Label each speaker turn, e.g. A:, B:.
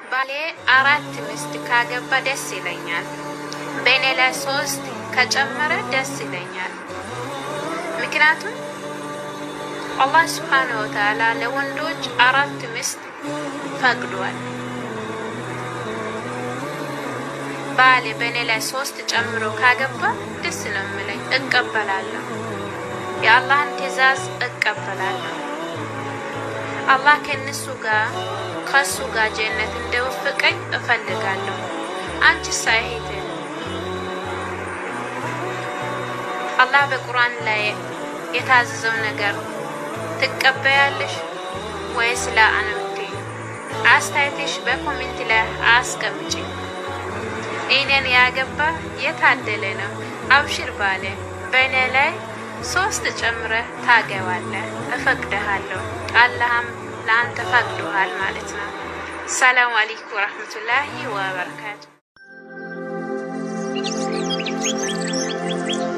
A: ባሌ አራት ሚስት ካገባ ደስ ይለኛል። በእኔ ላይ ሶስት ከጨመረ ደስ ይለኛል። ምክንያቱም አላህ ስብሓነ ወተዓላ ለወንዶች አራት ሚስት ፈቅዷል። ባሌ በእኔ ላይ ሶስት ጨምሮ ካገባ ደስ ነው የምለኝ፣ እቀበላለሁ። የአላህን ትዕዛዝ እቀበላለሁ። አላህ ከእነሱ ጋር ከሱ ጋር ጀነት እንደወፈቀኝ እፈልጋለሁ። አንቺ ሳይሄድ አላህ በቁርአን ላይ የታዘዘው ነገር ትቀበያለሽ ወይስ ለአንምቴ? አስተያየትሽ በኮሜንት ላይ አስቀምጪ። እኔን ያገባ የታደለ ነው። አብሽር ባለ በእኔ ላይ ሶስት ጨምረህ ታገባለህ፣ እፈቅድሃለሁ። አላህም ለአንተ ፈቅዶሃል ማለት ነው። ሰላም አለይኩም ወረህመቱላሂ ወበረካቱ።